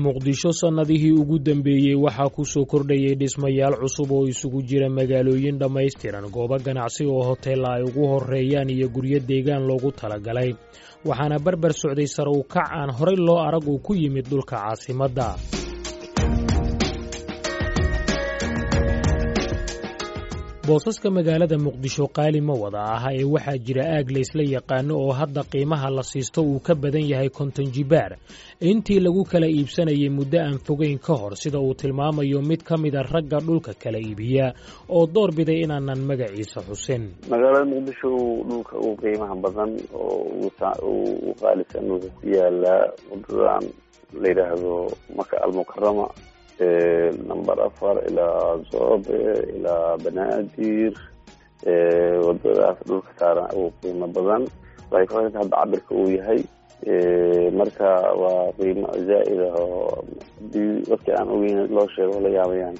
muqdisho sannadihii ugu dambeeyey waxaa ku soo kordhayay dhismayaal cusub oo isugu jira magaalooyin dhammaystiran goobo ganacsi oo hoteella ay ugu horreeyaan iyo guryo deegaan loogu talagalay waxaana barbar socday sare u kac aan horay loo arag uu ku yimid dhulka caasimadda boosaska magaalada muqdisho qaali ma wada aha ee waxaa jira aag laysla yaqaano oo hadda qiimaha la siisto uu ka badan yahay konton jibaar intii lagu kala iibsanayay muddo aan fogeyn ka hor sida uu tilmaamayo mid ka mida ragga dhulka kala iibiya oo door biday inaanan magaciisa xusin magaalada muqdisho dhulka ugu qiimaha badan oo u qaalisan wuxuu ku yaalaa wadadan la yidhaahdo maka almukarama number afar ilaa zoobe ilaa banaadir wadadaas dhulka saaran ugu qiimo badan waxay ku xiranta hadda cabirka uu yahay marka waa qiimo zaa'id ah oo hadii dadka aan ogeyn loo sheego la yaabayaan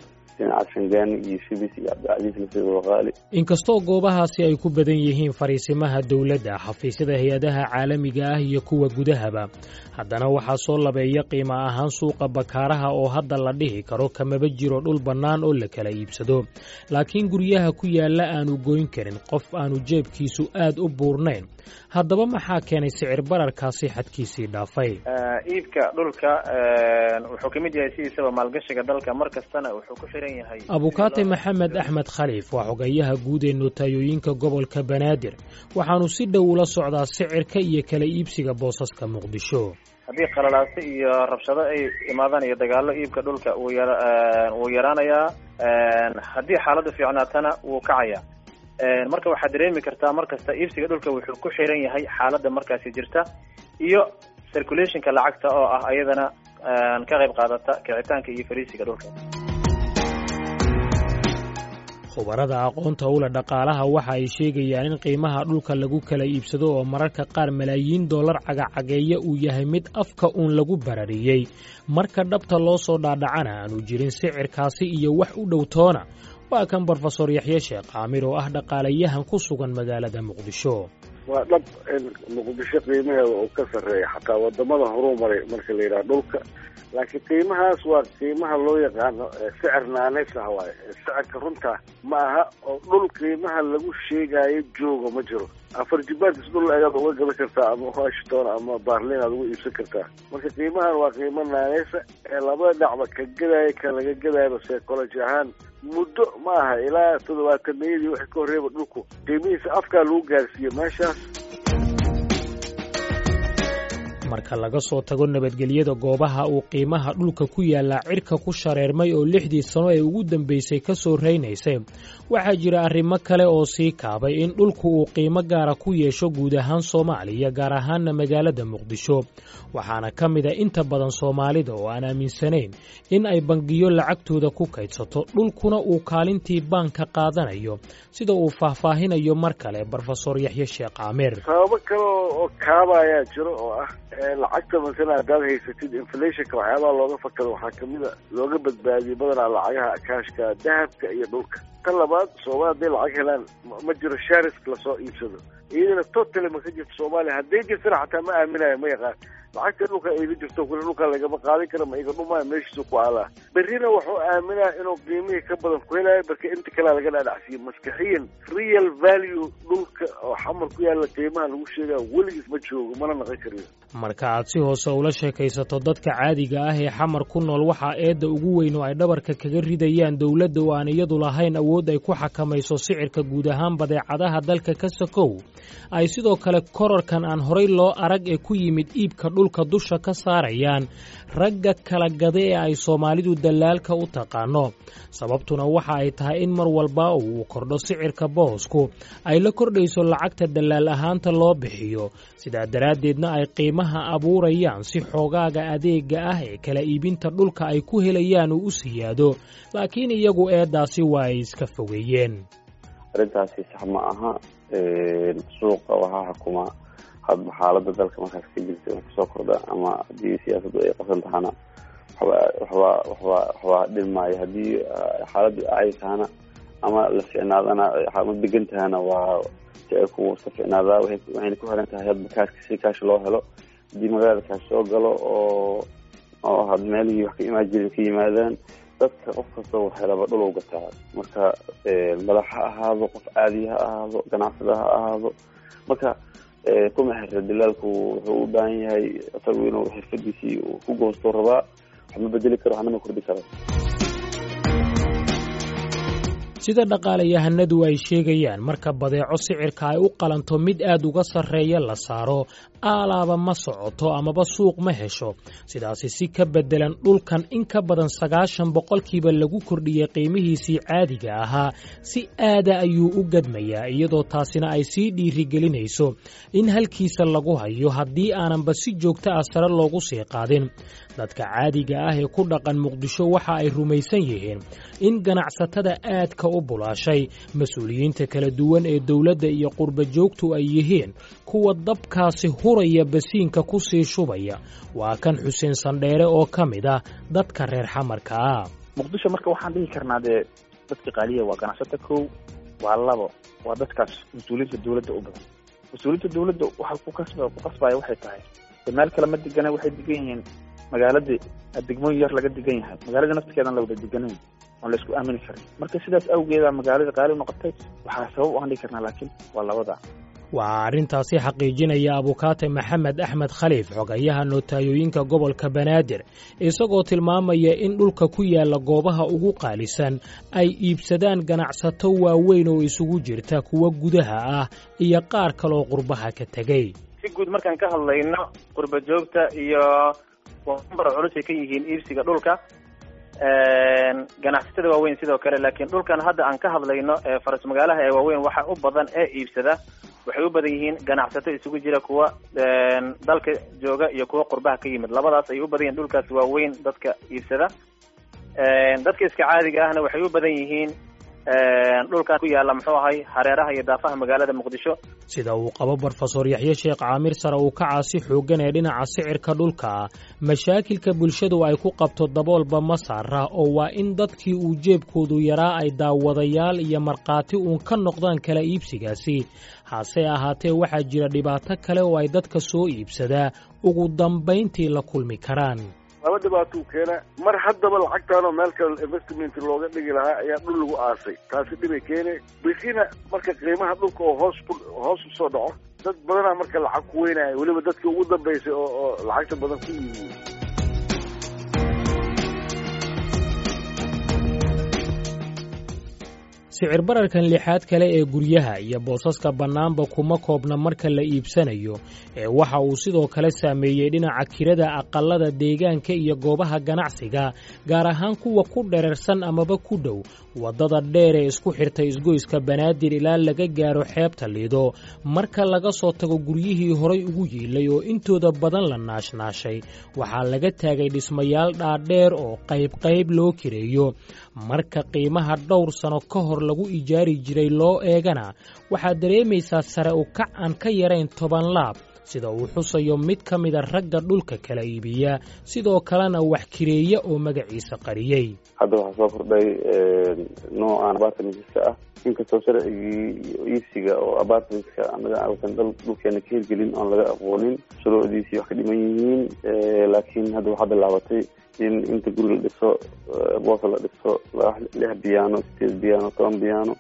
inkastoo goobahaasi ay ku badan yihiin fariisimaha dowladda xafiisyada hay-adaha caalamiga ah iyo kuwa gudahaba haddana waxaa soo labeeya qiimo ahaan suuqa bakaaraha oo hadda la dhihi karo kamaba jiro dhul bannaan oo la kala iibsado laakiin guryaha ku yaalla aanu goyn karin qof aanu jeebkiisu aad u buurnayn haddaba maxaa keenay sicir bararkaasi xadkiisii dhaafay iibka dhulka wuxuu kamid yahay sidiisaba maalgashiga dalka mar kastana wuxuu ku xiran yahay abukaate maxamed axmed khaliif waa xogayaha guud ee nootayooyinka gobolka banaadir waxaanu si dhow ula socdaa sicirka iyo kala iibsiga boosaska muqdisho haddii qalalaase iyo rabshado ay imaadaan iyo dagaalo iibka dhulka wuu ya wuu yaraanayaa haddii xaaladdu fiicnaatana wuu kacayaa marka waxaad dareemi kartaa mar kasta iibsiga dhulka wuxuu ku xiran yahay xaaladda markaasi jirta iyo circulationka lacagta oo ah ayadana ka qayb qaadata kicitaanka iyo fariisiga dhulka khubarada aqoonta ula dhaqaalaha waxa ay sheegayaan in qiimaha dhulka lagu kala iibsado oo mararka qaar malaayiin dollar cagacageeya uu yahay mid afka uun lagu barariyey marka dhabta loo soo dhaadhacana aanu jirin sicirkaasi iyo wax u dhow toona waa kan brofesor yaxye sheekh caamir oo ah dhaqaalayahan ku sugan magaalada muqdisho waa dhab in muqdisho qiimaheeda uu ka sarreeya xataa wadamada horuu maray marka la yidhaha dhulka laakiin qiimahaas waa qiimaha loo yaqaano sicir naaneys ah waaye sicirka runta ma aha oo dhul qiimaha lagu sheegaayo jooga ma jiro afar jibaarkiis dhul ayaad uga gadan kartaa ama washington ama barlin aad uga iibsan kartaa marka qiimahan waa qiimo naaneysa ee labada dhacba ka gadaayo ka laga gadayaba psychology ahaan muddo ma aha ilaa toddobaataniyadii wixii ka horreeyaba dhulku qiimihiisa afkaa lagu gaarsiiye meeshaas marka laga soo tago nabadgelyada goobaha uu qiimaha dhulka ku yaallaa cirka ku shareermay oo lixdii sano ee ugu dambaysay ka soo raynaysay waxaa jira arrimo kale oo sii kaabay in dhulku uu qiimo gaara ku yeesho guud ahaan soomaaliya gaar ahaanna magaalada muqdisho waxaana ka mid a inta badan soomaalida oo aan aaminsanayn in ay bangiyo lacagtooda ku kaydsato dhulkuna uu kaalintii baanka qaadanayo sida uu faahfaahinayo mar kale brofesor yaxye sheekh caamir sababo kale oo kaabayaa jiro oo ah lacagta masala haddaad haysatid inflationka waxyaabaha looga fakado waxaa kamida looga badbaadiyey badanaa lacagaha akaashka dahabka iyo dhulka ta labaad soomaali hadday lacag helaan ma jiro sharisk lasoo iibsado iyadana totally ma ka jirto soomaaliya hadday jirtana xataa ma aaminayo ma yaqaan lacagta dhulka iga jirto kule dhulka lagama qaadin kara ma iga dhumaayo meeshiisu ku alaa berrina wuxuu aaminaa inuu qiimihii ka badan ku helayo marka inta kalea laga dhaadhacsiiyo maskaxiyan real value dhulka oo xamar ku yaalla qiimaha lagu sheegaya weligiis ma joogo mana naqon kariyo marka aad si hoose ula sheekaysato dadka caadiga ah ee xamar ku nool waxaa eedda ugu weyn oo ay dhabarka kaga ridayaan dowladda oo aan iyadu lahayn awood ay ku xakamayso sicirka guud ahaan badeecadaha dalka ka sakow ay sidoo kale korarkan aan horay loo arag ee ku yimid iibka dhulka dusha ka saarayaan ragga kala gada ee ay soomaalidu dallaalka u taqaano sababtuna waxa ay tahay in mar walba uu kordho sicirka boosku ay la kordhayso lacagta dallaal ahaanta loo bixiyo sidaa daraaddeedna ay qiimaha abuurayaan si xoogaaga adeega ah ee kala iibinta dhulka ay ku helayaan uu u siyaado laakiin iyagu eeddaasi waa ay iska fogeeyeen arrintaasi sax ma aha suuqa waxaa xukuma hadba xaalada dalka markaas ka jirta wax kasoo kordha ama haddii siyaasaddu ay qasan tahana waxba waxba waxba dhilmaayo haddii xaaladdu acay tahana ama la ficnaadana ma degan tahana waa sicirku iska ficnaadaa waxayna ku xiran tahay hadba kaashka si kaash loo helo haddii magaalada kaash soo galo oo oo had meelihii wax ka imaan jirin ka yimaadaan dadka qof kasta wax helaba dhul u gataa marka madax ha ahaado qof caadi ha ahaado ganacsada ha ahaado marka kuma xirra dilaalku wuxuu u baahan yahay isagu inuu xirfadiisii ku goosto rabaa wax ma bedeli karo waxna ma kordhi karo sida dhaqaalayahanadu ay sheegayaan marka badeeco sicirka ay u qalanto mid aad uga sarreeya la saaro aalaaba ma socoto amaba suuq ma hesho sidaasi si ka beddelan dhulkan in ka badan sagaashan boqolkiiba lagu kordhiyey qiimihiisii caadiga ahaa si aada ayuu u gadmayaa iyadoo taasina ay sii dhiirigelinayso in halkiisa lagu hayo haddii aananba si joogto ah sare loogu sii qaadin dadka caadiga ah ee ku dhaqan muqdisho waxa ay rumaysan yihiin in ganacsatada aadka u bulaashay mas-uuliyiinta kala duwan ee dowladda iyo qurba joogtu ay yihiin kuwa dabkaasi huraya basiinka ku sii shubaya waa kan xuseen sandheere oo ka mid ah dadka reer xamarka ah muqdisho marka waxaan dhihi karnaa dee dadka qaaliya waa ganacsato kow waa labo waa dadkaas mas-uuliyiinta dowladda u badan mas-uuliyiinta dowladda waxa ku kasba ku qasbaya waxay tahay de meel kale ma degana waxay degan yihiin magaaladii degmooyin yar laga degan yahay magaalada naftigeedan la wada deganayn oon la isku aamini karin marka sidaas awgeeda magaalada qaali noqotay waxaa sabab u aan dhihi karnaa laakiin waa labada waxaa arrintaasi xaqiijinaya abukaate maxamed axmed khaliif xogayaha nootayooyinka gobolka banaadir isagoo tilmaamaya in dhulka ku yaalla goobaha ugu qaalisan ay iibsadaan ganacsato waaweyn oo isugu jirta kuwa gudaha ah iyo qaar kaloo qurbaha ka tegey si guud markaan ka hadlayno qurba joogta iyo number culus ay ka yihiin iibsiga dhulka ganacsatada waaweyn sidoo kale laakiin dhulkan hadda aan ka hadlayno ee faras magaalaha ee waaweyn waxa u badan ee iibsada waxay u badan yihiin ganacsato isugu jira kuwa dalka jooga iyo kuwa qurbaha ka yimid labadaas ay u badan yihiin dhulkaas waaweyn dadka iibsada dadka iska caadiga ahna waxay u badan yihiin dhulkan ku yaalla muxuu ahay hareeraha iyo daafaha magaalada muqdisho sida uu qabo brofesor yaxye sheekh caamir sare uu ka caasi xooggan ee dhinaca sicirka dhulka mashaakilka bulshadu ay ku qabto daboolba ma saara oo waa in dadkii uu jeebkoodu yaraa ay daawadayaal iyo markhaati uun ka noqdaan kala iibsigaasi hase ahaatee waxaa jira dhibaato kale oo ay dadka soo iibsadaa ugu dambayntii la kulmi karaan laba dhibaatuu keena mar haddaba lacagtaanoo meel kale investment looga dhigi lahaa ayaa dhul lagu aasay taasi dhibay keene bikina marka qiimaha dhulka oo hoos ku hoos usoo dhaco dad badanaa marka lacag ku weynaya weliba dadkii ugu dambaysay oo oo lacagta badan ku yihiin sicir bararkan lixaad kale ee guryaha iyo boosaska bannaanba kuma koobna marka la iibsanayo ee waxa uu sidoo kale saameeyey dhinaca kirada aqallada deegaanka iyo goobaha ganacsiga gaar ahaan kuwa ku dherarsan amaba ku dhow waddada dheer ee isku xirta isgoyska banaadir ilaa laga gaaro xeebta liido marka laga soo tago guryihii horay ugu yiilay oo intooda badan la naashnaashay waxaa laga taagay dhismayaal dhaadheer oo qaybqayb loo kireeyo marka qiimaha dhowr sano ka hor lagu ijaari jiray loo eegana waxaad dareemaysaa sare u kac aan ka yarayn toban laab sida uu xusayo mid ka mida ragga dhulka kala iibiya sidoo kalena wax kireeya oo magaciisa qariyey hadda waxaa soo kordhay noocan apartmentska ah inkastoo sharcigii iibsiga oo apartmentska anaga ausan dal dhulkeena ka hirgelin oon laga aqoonin shuruucdiisii wax ka dhiman yihiin laakiin hadda waxaa bilaabatay in inta guri la dhiso boosa la dhiso lix biyaano sideed biyaano toban biyaano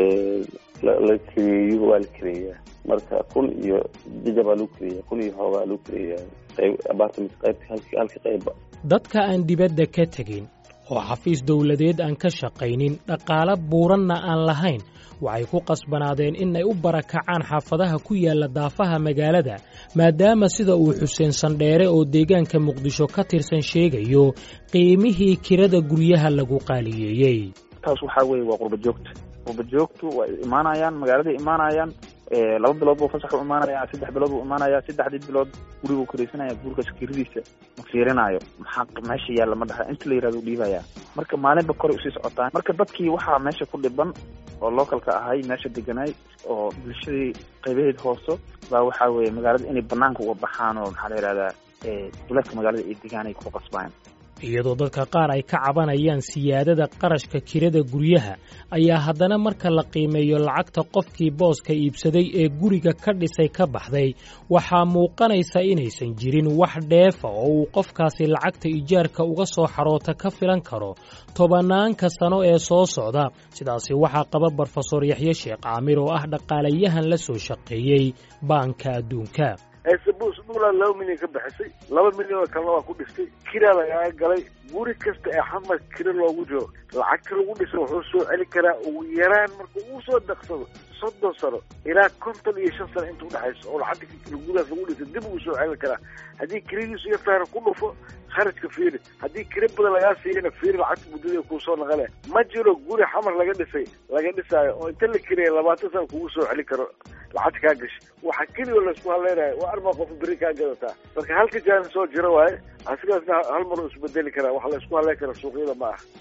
la kireeyo waa la kireeyaa marka kun iyo jajabaa lagu kireeya kun iyo xoogaa lagu kireeyaa qayb apartment qaybta halka qaybba dadka aan dibadda ka tegin oo xafiis dowladeed aan ka shaqaynin dhaqaalo buuranna aan lahayn waxay ku qasbanaadeen in ay u barakacaan xaafadaha ku yaalla daafaha magaalada maadaama sida uu xuseen sandheere oo deegaanka muqdisho ka tirsan sheegayo qiimihii kirada guryaha lagu qaaliyeeyey taas waxaa weeye waa qurba joogta qurba joogtu waa imaanayaan magaaladay imaanayaan laba bilood buu fasax u imaanaya saddex bilood buu imaanaya saddexdii bilood guriguu karaysanaya gurigaas kiradiisa ma fiirinayo maxaa meesha yaalla ma dhaha inta la yirahdo u dhiibaya marka maalinba koray usii socotaan marka dadkii waxaa meesha ku dhiban oo localka ahay meesha deganay oo bulshadii qaybaheed hooso baa waxaa weeye magaalada inay banaanka uga baxaan oo maxaa la yihahdaa duleedka magaalada ay degaan ay ku qasbaan iyadoo dadka qaar ay ka cabanayaan siyaadada qarashka kirada guryaha ayaa haddana marka la qiimeeyo lacagta qofkii booska iibsaday ee guriga ka dhisay ka baxday waxaa muuqanaysa inaysan jirin wax dheefa oo uu qofkaasi lacagta ijaarka uga soo xaroota ka filan karo tobanaanka sano ee soo socda sidaasi waxaa qaba brofesor yaxye sheekh caamir oo ah dhaqaalayahan la soo shaqeeyey baanka adduunka sabus dhulaan laba milyan ka bixisay laba milyan oo kalena waa ku dhistay kiraa lagaaga galay guri kasta ee xamar kira loogu jiro lacagta lagu dhisa wuxuu soo celi karaa ugu yaraan marka uu soo daqsado soddon sano ilaa konton iyo shan sano inta udhexayso oo lacagta gurigaas lagu dhisay dib uu soo celin karaa haddii kiradiisu yartaana ku dhufo kharajka fiiri haddii kira badan lagaa siiyana fiiri lacagta muddada kuusoo naqale ma jiro guri xamar laga dhisay laga dhisaayo oo inta la kiraya labaatan sana kugu soo celin karo lacagta kaa gashay waxa keliya laysku hadleynayo waa armaa qof beri kaa gadataa marka halka jaani soo jiro waaye asigaasna hal mar isbedeli karaa waxa laysku hadleyn kara suuqyada ma aha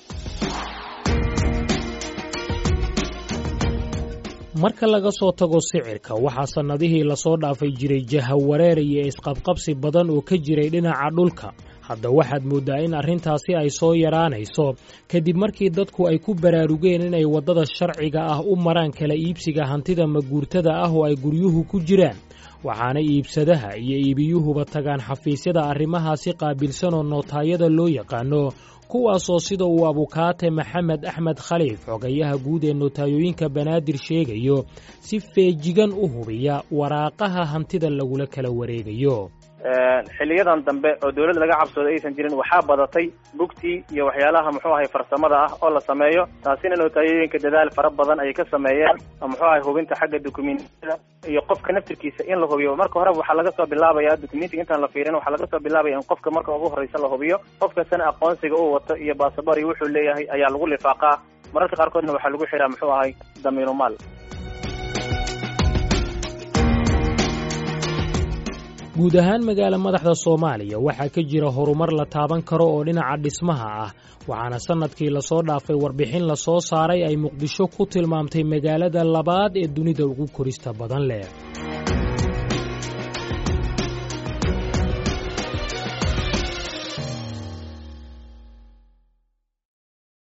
marka laga soo tago sicirka waxaa sannadihii lasoo dhaafay jiray jahawareer iyo isqabqabsi badan oo ka jiray dhinaca dhulka hadda waxaad mooddaa in arrintaasi ay soo yaraanayso kadib markii dadku ay ku baraarugeen inay waddada sharciga ah u maraan kala iibsiga hantida maguurtada ah oo ay guryuhu ku jiraan waxaana iibsadaha iyo iibiyuhuba tagaan xafiisyada arrimahaasi qaabilsan oo nootaayada loo yaqaano kuwaasoo sida uu abukaate maxamed axmed khaliif xogayaha guud ee notaayooyinka banaadir sheegayo si feejigan u hubiya waraaqaha hantida lagula kala wareegayo xiliyadan dambe oo dawladda laga cabsooda aysan jirin waxaa badatay bugtii iyo waxyaalaha muxuu ahay farsamada ah oo la sameeyo taasina notaayooyinka dadaal fara badan ay ka sameeyeen muxuu ahay hubinta xagga dukumentiyada iyo qofka naftirkiisa in la hubiyo marka horeba waxaa laga soo bilaabaya documentiga intaan la fiirin waxaa laga soo bilaabaya in qofka marka ugu horreysa la hubiyo qofkasana aqoonsiga uu wato iyo baasabor iyo wuxuu leeyahay ayaa lagu lifaaqaa mararka qaarkoodna waxaa lagu xiraa muxuu ahay damiinu maal guud ahaan magaala madaxda soomaaliya waxaa ka jira horumar la taaban karo oo dhinaca dhismaha ah waxaana sannadkii lasoo dhaafay warbixin lasoo saaray ay muqdisho ku tilmaamtay magaalada labaad ee dunida ugu korista badan leh